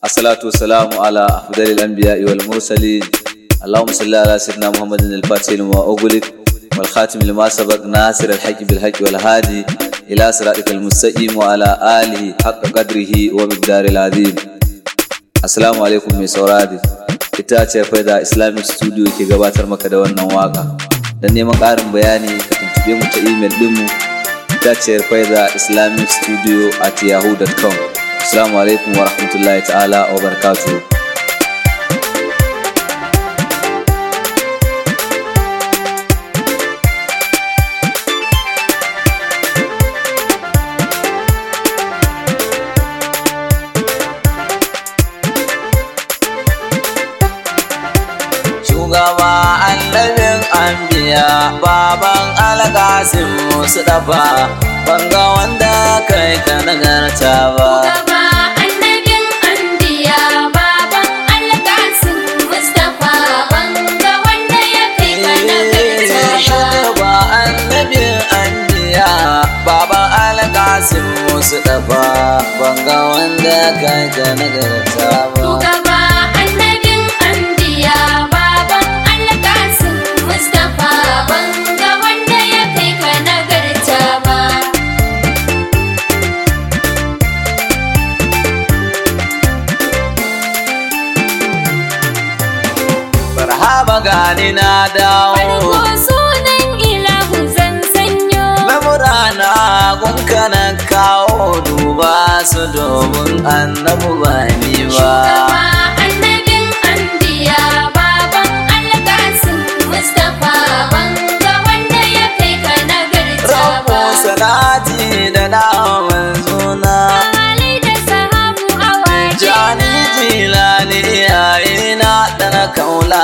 الصلاة والسلام على أفضل الأنبياء والمرسلين اللهم صل على سيدنا محمد الفاتح لما أغلق والخاتم لما سبق ناصر الحق بالحق والهادي إلى صراطك المستقيم وعلى آله حق قدره ومقدار العظيم Assalamu alaikum mai saurari ita ce faida Islamic Studio ke gabatar maka da wannan waka don neman ƙarin bayani ka tuntube mu ta email ɗinmu ita ce faida Islamic Studio at yahoo.com Assalamu alaikum wa rahmatullahi ta'ala wa barakatuhu shugaba annabin anbiya baban alkasim musu dafa banga wanda kai ka nagarta ba Gaba annabin anbiya baban alkasim Mustapha banga wanda ya kai ka nagarta ba. shugaba annabin anbiya baban alkasim musu dafa banga wanda kai ka nagarta ba Gaba annabin anbiya baban alkasim Mustapha banga wanda ya kai ka nagarta ba. marhaba gani na dawo Farko sunan ilahu zan sanyo. Lamurana gunka na kawo duba su domin annabu ba ni ba. Gaba annabin anbiya baban alkasim Mustapha banga wanda ya kai ka nagarta Rabu ba. salati da naman zuna. Ali da sahabu awaki Jani jilani iyayena da na kaula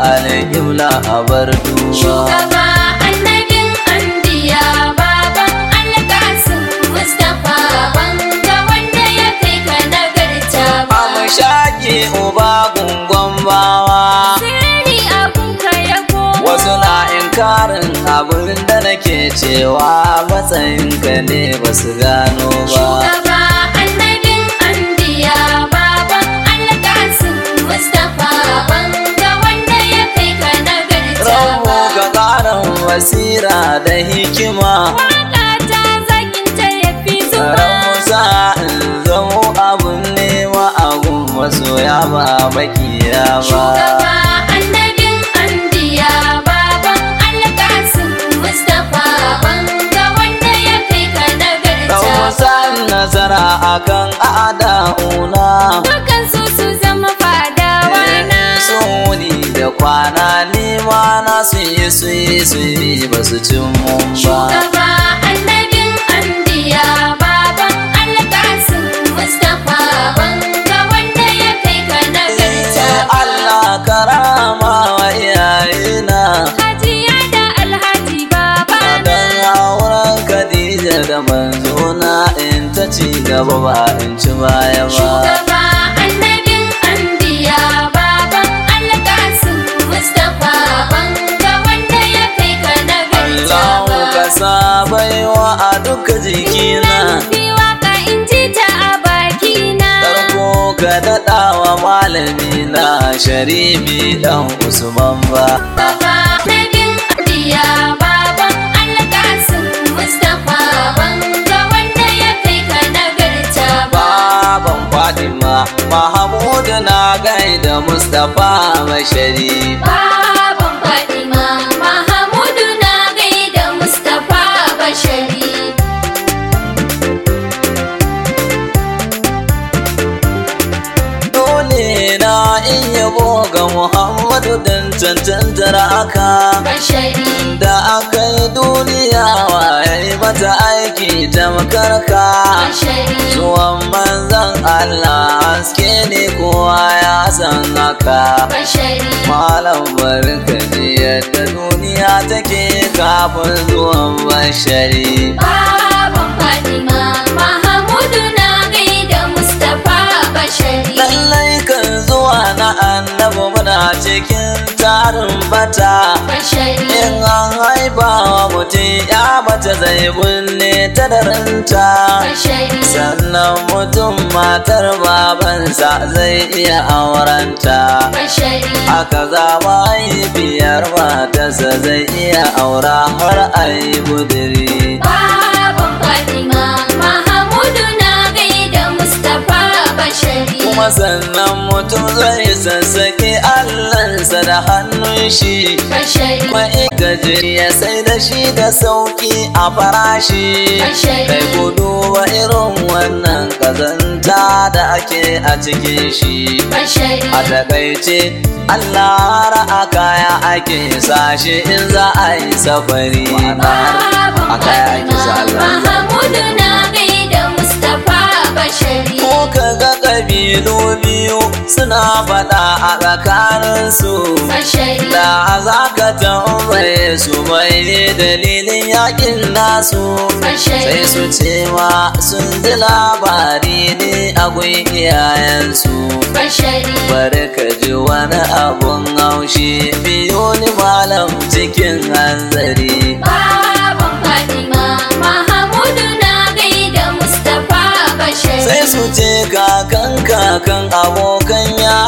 alƙibla a bar duba. Shugaba annabin anbiya baban alkasim Mustapha banga wanda ya kai ka nagarta ba. Amshaki uba gungon bawa. Sirri abunka ya koma. Wasu na inkarin abin da nake cewa matsayinka ne ba su gano ba. Shugaba annabin anbiya baban alkasim Mustapha banga wanda ya kai ka nagarta Rabu ba. ga ƙarin basira da hikima. Waka ta zakin ta ya fi zuba. Ramusa in zamo abin nema abun masoya ba makiya ba. Shugaba annabin anbiya baban alkasim Mustapha banga wanda ya kai ka nagarta Ramusa ba. nasara akan ada'una. Dukan su su zama fadawa na. Suni da kwana nima na su yi su yi su yi ba su cin mun ba. Shugaba annabin anbiya baban alkasim Mustapha banga wanda ya kai ka nagarta ba. Allah karama wa iyayena. Hajiya da alhaji babana. Dan auren Khadija da manzona in ta ci gaba ba in ci baya ba. Shugaba annabin anbiya baban alkasim Mustapha banga wanda ya kai ka nagarta Allahu ba. ka sa baiwa a duka jikina. Fi waka in ji ta a bakina. Farko ka daɗa wa malami na sharifi dan Usman ba. Baba annabin anbiya baban alkasim Mustapha banga wanda ya kai ka nagarta ba. Baban Fatima Mahamudu na gaida Mustapha Bashari. Baban Fatima Mahamudu na gaida Mustapha Bashari. Dole na in yabo ga Muhammadu dan cancantar aka. Bashari. Da aka yi duniya waye mata aiki tamkar ka. Bashari. Zuwan manzan Allah haske ne kowa ya san haka. Bashari. Malam barka ji yadda duniya take kafin zuwan bashari. Baban Fatima Mahamudu na gaida Mustapha Bashari. Lallai kan zuwa na annabi muna cikin tarin bata. Bashari. In an haifa wa mutum ya mace zai binne ta da ranta bashari sannan mutum matar babansa zai iya aurenta bashari haka za mahaifiyar matarsa zai iya aura har a yi budiri baban fatima mahamudu na gaida mustapha bashari kuma sannan mutum zai sassaƙi allansa da hannun shi bashari ma'aikaci ya sai da shi da sauki a farashi Bashari. kai ku duba irin wannan kazanta da ake a cikin shi bashari a takaice Allah ra'a kaya ake sashi in za a yi safari baban a kaya ake sa fatima Allah mahamudu na gaida mustapha bashari ko ka ga ƙabilu biyu suna faɗa a tsakaninsu bashari da za ka tambaye su mai ne dalilin yakin nasu sai bashari su ce ma sun ji labari ne a gun iyayensu bashari bari ka ji wani abun haushi biyo ni malam cikin hanzari baban fatima mahamudu na gaida mustapha bashari sai su ce kakan kakan abokan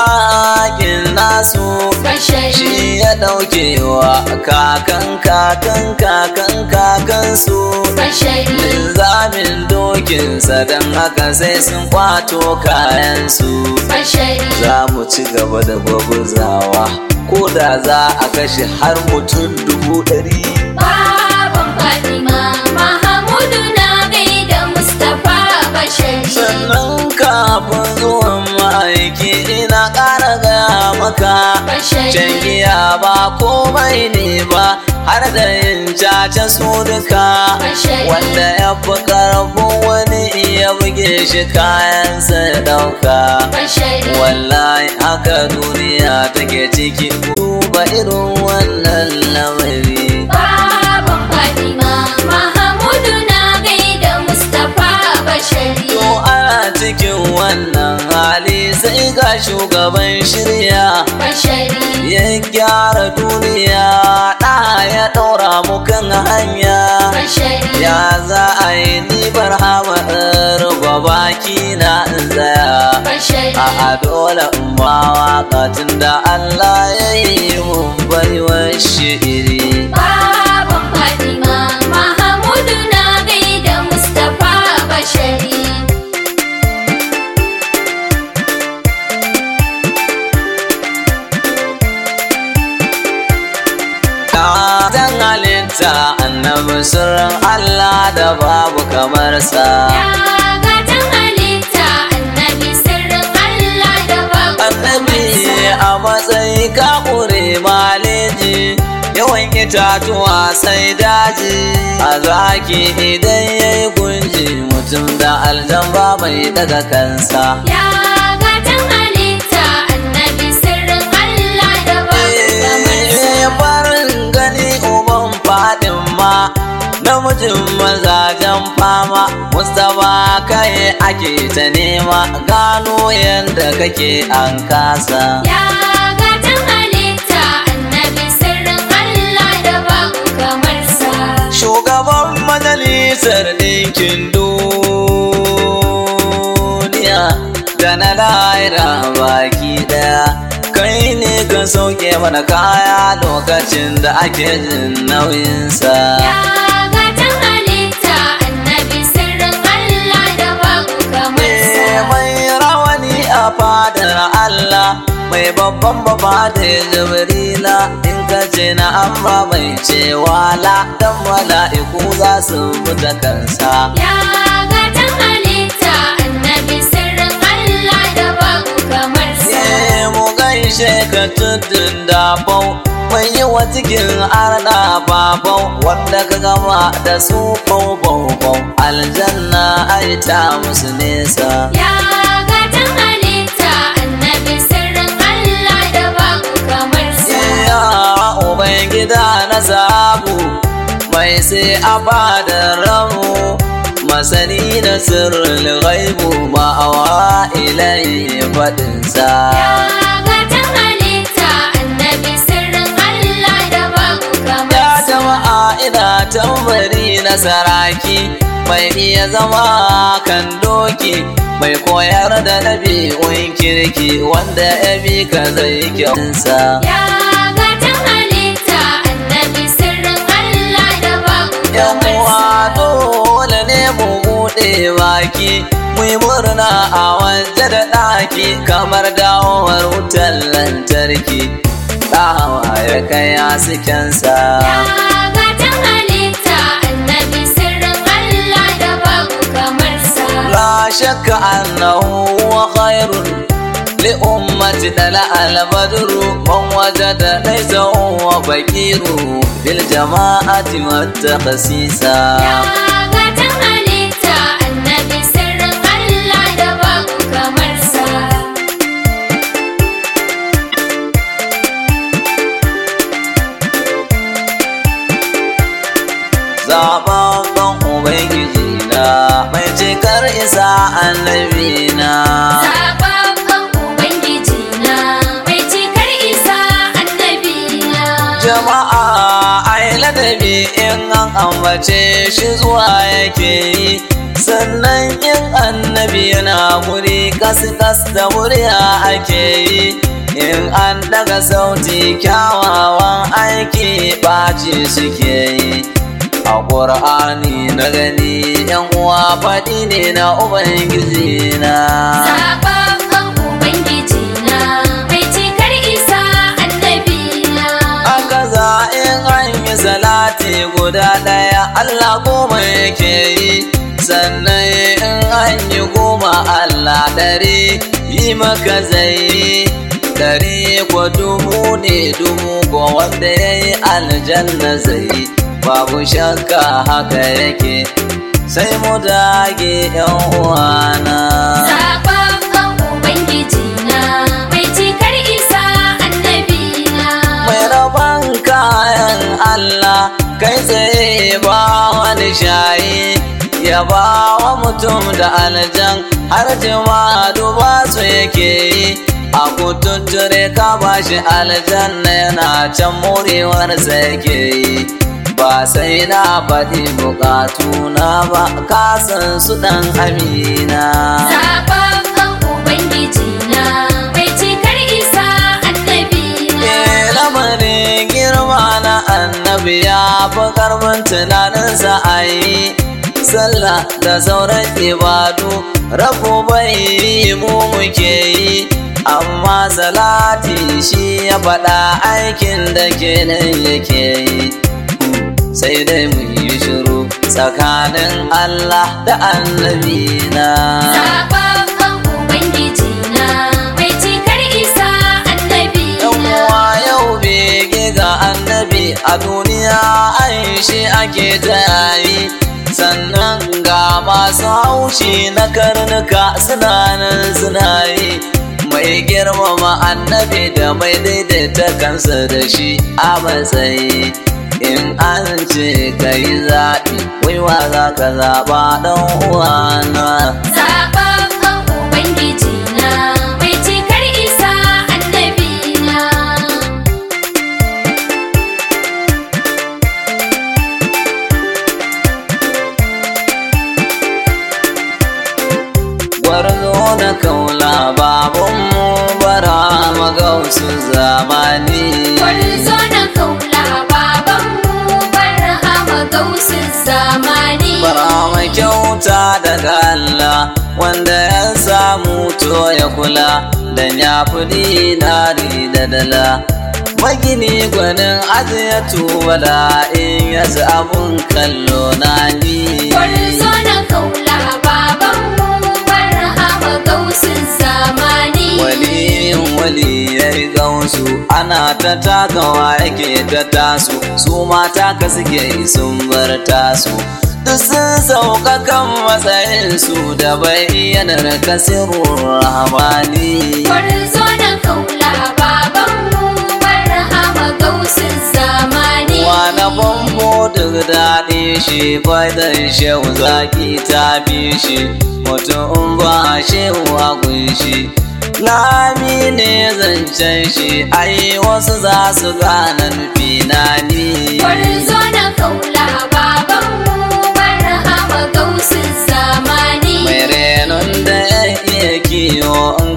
yakin nasu bashari shi ya ɗauke wa kakan kakan kakan kakan su bashari linzamin dokinsa don haka sai sun kwato kayansu bashari za mu ci gaba da gwagwazawa ko da za a kashe har mutum dubu ɗari baban fatima mahamudu na gaida mustapha bashari sannan kafin zuwan ma'aiki ina ƙara gaya maka Bashari. Shan giya ba komai ne ba har da yin caca su duka Bashari. wanda ya fi ƙarfin wani iya buge shi kayansa ya ɗauka bashari wallahi haka duniya take ciki duba irin wannan lamari baban fatima mahamudu na gaida mustapha bashari To ana cikin wannan hali sai ga shugaban shirya bashari ya gyara duniya ɗa ya ɗaura mu kan hanya bashari ya za a yi ni barhama ruba baki na in tsaya bashari a dole in ba waƙatin da Allah ya yi mun baiwar shi'iri baban fatima mahamudu na gaida mustapha bashari Dan halitta annabi sirrin Allah da babu kamar sa. ya gatan halitta annabi sirrin allah da babu Annabi kamarsa. a matsayi ka ƙure maleji yawan itatuwa sai daji a zaki idan ya yi gunji mutum da aljamba mai daga kansa. Ya gatan halitta annabi sirrin Allah da babu kamarsa. Eh, farin gani uban fadin ma namijin mazajen fama mustapha kai ake ta nema gano yadda kake an kasa Ya gatan halitta annabi sirrin Allah da babu kamarsa. shugaban majalisar ɗinkin duniya da na lahira baki daya kai ne ka sauke mana kaya lokacin da ake jin nauyinsa Ya gatan halitta annabi sirrin Allah da babu Eh, kamarsa. mai rawani a fadar Allah mai babban baba da jibrila in ka ce na amma mai cewa la dan mala'iku za su fita kansa Ya gatan halitta annabi sirrin Allah da babu kamarsa. Eh, mu gaishe ka tudun dafau mai yi wa cikin arna babau wanda ka gama da su bau bau bau aljanna ai ta musu nesa Ya gatan halitta annabi sirrin Allah da babu kamarsa. Ya Ubangida na zabu mai sai a bada ramu masani na sirrin ghaibu ma'awa ilai faɗinsa. Ya gatan halitta annabi sirrin Allah da babu Ya kamarsa. jama'a ina tambari na saraki mai iya zama kan doki mai koyar da ɗabi'un kirki wanda ya bi ka zai kyansa Ya gatan halitta annabi sirrin Allah da babu yan kamar uwa sa. dole ne mu buɗe baki mu yi murna a waje da ɗaki kamar dawowar wutar lantarki ɗawa ya kai haskensa Ya gatan halitta annabi sirrin Allah da babu kamar sa. la shakka annahu huwa khairun li ummati dala al-badru man wajada laysa huwa bakiru bil jama'ati wat takhsisa Ya gatan halitta annabi sirrin Allah da babu kamar sa. zababban ubangiji na mai cikar isa annabi na Zababban Ubangiji na mai cikar isa annabi na. jama'a ai ladabi in an ambace shi zuwa yake yi sannan in annabi yana guri kas-kas da murya ake yi in an daga sauti kyawawan aiki ɓaci suke yi a ƙur'ani na gani yan uwa faɗi ne na ubangiji na Zababban Ubangiji na mai cikar isa annabi na. Aka za in an yi salati guda ɗaya Allah goma yake yi sannan in an yi goma Allah ɗari yi maka zai yi ɗari ko dubu ne dubu ko wanda ya yi aljanna zai yi babu shakka haka yake sai mu dage yan uwana. Zababban Ubangiji na mai cikar isa annabi na. mai rabon kayan Allah kai tsaye ba wani shayi ya ba wa mutum da aljan har jima duba su yake yi a kututture ka ba shi aljanna yana can murewarsa yake yi ba sai na faɗi bukatuna ba kasan su ɗan amina Zababban Ubangiji na mai cikar isa annabi na. Eh, lamarin girma na annabi ya fi karfin tunaninsa a yi sallah da sauran ibadu rabu bai yi mu muke yi amma salati shi ya faɗa aikin da ke nan yake yi sai dai mu yi shiru tsakanin Allah da annabi na. Zababban Ubangiji na mai cikar isa annabi Yan na. uwa yau bege ga annabi a duniya an shi ake ta yayi sannan ga masu haushi na karnuka suna nan suna yi mai girmama annabi da mai daidaita kansa da shi a matsayi in an ce ka yi zaɓi waiwa za ka zaɓa ɗan uwana Zababban Ubangiji na mai cikar isa annabi na. gwarzo na kaula babanmu bara magausu zamani Kwarzo na kaula babanmu barhama gausin zamani. bara mai kyauta daga Allah wanda ya samu to ya kula dan ya fi dinari da dala magini gwanin ajiye tubala in ya ji abun kallo na ni Kwarzo na kaula babanmu barhama gausin zamani. waliyin waliyai gausu ana ta takawa yake ta tasu su mata ka suke yi sun bar tasu duk sun sauka kan matsayinsu da bayyanar kasirun rahmani Kwarzo na kaula babanmu barhama gausin zamani. Wane bambo duk daɗi shi faidan shehu zaki ta bi shi mutum ba shehu a kunshi lami ne zancen shi ai wasu za su gane nufi na ni Kwarzo na kaula babanmu barhama gausin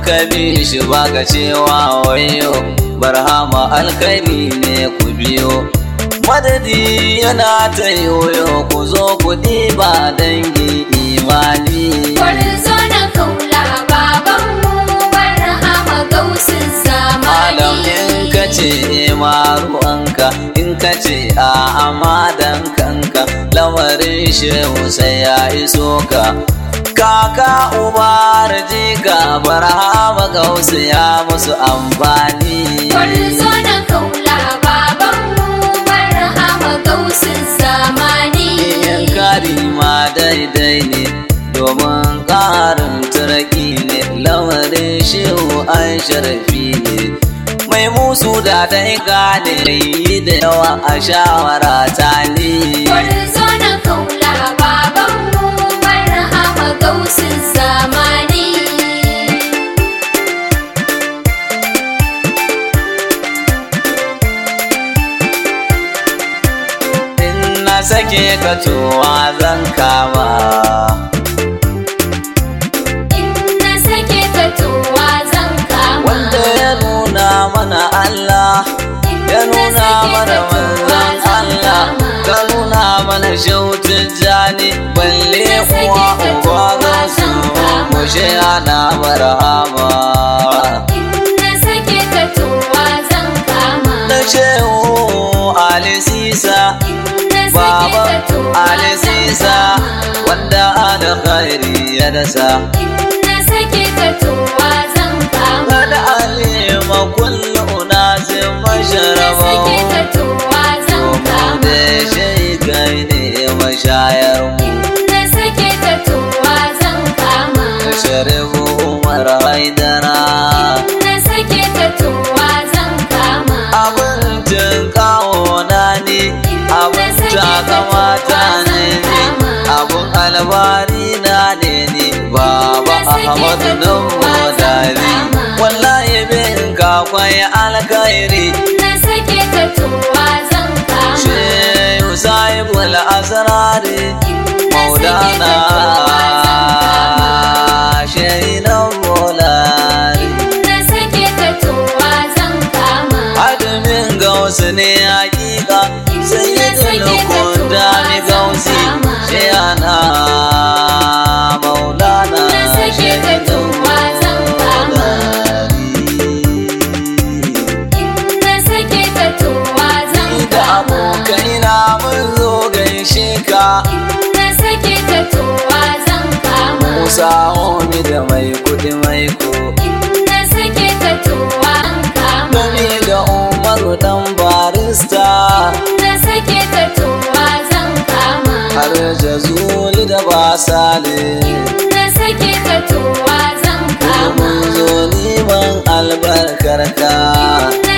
ka bi shi baka cewa wayo barhama alkhairi ne ku biyo madadi yana ta yoyo ku zo ku ɗiba dangi imani Gwarzo na kaula babanmu barhama gausin malam zamani. in ka ce maruwanka in ka ce a amadan kanka lamarin shehu sai ya iso ka kaka ubar jika barhama gausu ya musu amfani Gwarzo na kaula babanmu barhama gausin zamani. yin kari ma daidai ne domin ƙarin turaki ne lamarin shehu an sharafi ne mai musu da ta yi gane yi da yawa a shawara ta ne Gwarzo na kaula babanmu barhama gausin zamani. in na sake ka towa zan kama In na sake ka towa zan kama. wanda ya nuna mana Allah In ya na nuna sake mana ka towa manzan zan Allah kama. ka nuna mana shautin jani balle Na sake uwa ka uba towa za su zan kama. mushe ana marhama In na sake ka towa zan kama. na shehu Ali Sisa In na sake Baba ka towa Ali zan Sisa kama. wanda alkhairi ya dasa In na sake ka towa zan kama. kada alima kullu unasin Na masharaba sake ka towa zan kama. da shai kai ne mashayar mu Na sake ka towa zan kama. sharifu umar haidara Na sake ka towa zan kama. abincin kawo na ne abin takamata ne ne abun albari na ne ne baba ahmadu nan modari wallahi bin kakwai alkhairi Na sake ka towa zan kama. shehu sahibul asrari maulana shehinan molari Na sake ka towa zan kama. Adamin gausu ne hakika sai ya tulukun dami gausi shehana maulana Na sake ka towa zan kama. Na sake ka towa zan da kama. abokaina mun zo gaishe ka Na sake ka towa zan kama. Musa Omi da mai kudi mai ko Na sake ka towa zan kama. Gami da Umaru dan barista Na sake ka towa zan kama. har jazuli da basale Na sake ka towa zan kama. mun zo neman albarkar ka Na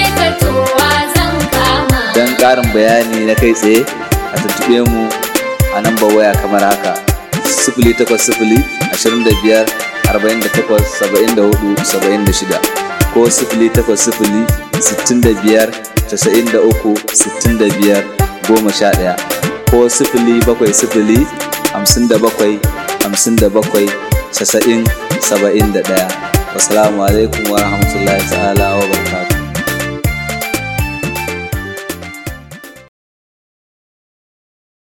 ƙarin bayani na kai tsaye a tuntuɓe mu a nambar waya kamar haka sifili takwas sifili ashirin da biyar arba'in da takwas saba'in da hudu saba'in da shida ko sifili takwas sifili sittin da biyar casa'in da uku sittin da biyar goma sha ɗaya ko sifili bakwai sifili hamsin da bakwai hamsin da bakwai casa'in saba'in da ɗaya wasu alaikum wa rahmatullahi ta'ala wa barakatuh